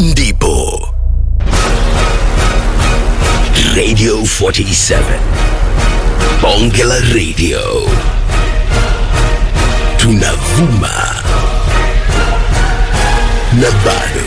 ndipo Radio 47 Bonge la Radio tunavuma na bado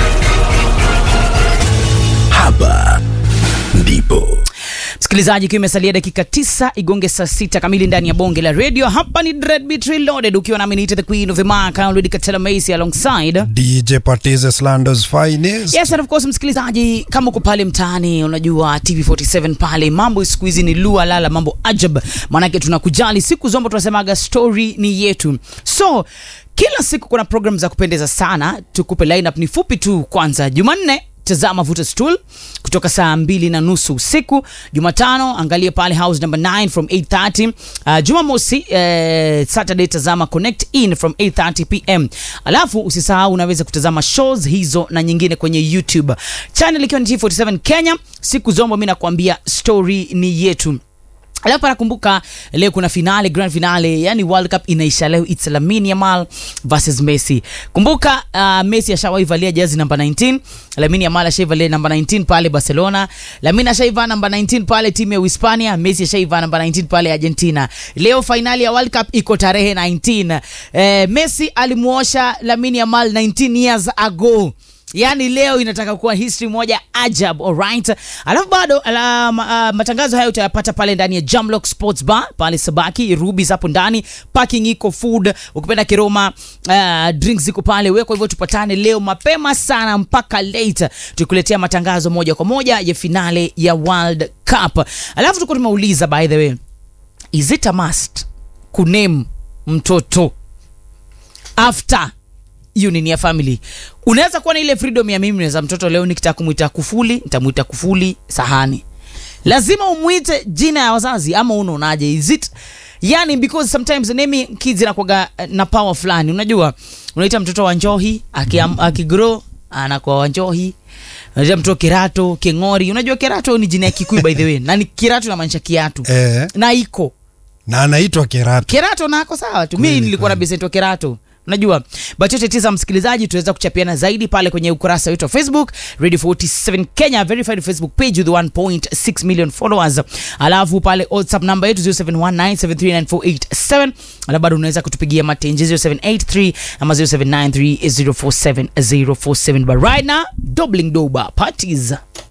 hapa ndipo msikilizaji ikiwa imesalia dakika tisa igonge saa sita kamili ndani ya bonge la radio hapa ni Dreadbeat Reloaded ukiwa nami niite the queen of the mark Already Katela Macy alongside DJ Patize Slandos finest. Yes, and of course msikilizaji, kama uko pale mtaani, unajua TV47 pale, mambo siku hizi ni lua lala, mambo ajab, maanake tunakujali siku zombo, tunasemaga story ni yetu. So kila siku kuna program za kupendeza sana, tukupe lineup ni fupi tu. Kwanza Jumanne tazama vuta stool kutoka saa mbili na nusu usiku. Jumatano angalia pale house number 9 from 8:30. Uh, Jumamosi eh, Saturday tazama connect in from 8:30 pm. Alafu usisahau unaweza kutazama shows hizo na nyingine kwenye YouTube channel ikiwa ni T47 Kenya. Siku zombo mimi nakwambia story ni yetu. Alafu nakumbuka leo kuna finale, grand finale, yani World Cup inaisha leo. It's Lamine Yamal versus Messi. Kumbuka uh, Messi ashawahi valia jezi namba 19, Lamine Yamal ashaivalia namba 19 pale Barcelona. Lamine ashaiva namba 19 pale timu ya Uhispania, Messi ashaiva namba 19 pale Argentina. Leo finali ya World Cup iko tarehe 19. Eh, Messi alimuosha Lamine Yamal 19 years ago yaani leo inataka kuwa history moja ajab alright alafu bado ala, ma, uh, matangazo haya utayapata pale ndani ya Jamlock Sports Bar pale Sabaki Rubis hapo ndani parking iko food ukipenda kiroma uh, drinks ziko pale wewe kwa hivyo tupatane leo mapema sana mpaka late tukuletea matangazo moja kwa moja ya finale ya World Cup alafu tuko tumeuliza by the way is it a must kuname mtoto after union ya family unaweza kuwa na ile freedom ya mimi naweza mtoto leo nikitaka kumwita kufuli nitamwita kufuli sahani lazima umwite jina ya wazazi ama unaonaje is it yani because sometimes naming kids inakuwaga eh, na power fulani unajua unaita mtoto wa njohi akiam- akigrow anakuwa wa njohi unaita mtoto kerato kengori unajua kerato ni jina ya kikuyu by the way na ni kerato inamaanisha kiatu Eh, na iko na anaitwa Kerato. kerato nako sawa tu mi Kweli, nilikuwa na kweli. besento kerato unajua but yote tisa msikilizaji tunaweza kuchapiana zaidi pale kwenye ukurasa wetu wa facebook radio 47 kenya verified facebook page with 1.6 million followers alafu pale whatsapp namba yetu 0719739487 alafu bado unaweza kutupigia matenje 0783 ama 0793 047 047 but right now doubling doba parties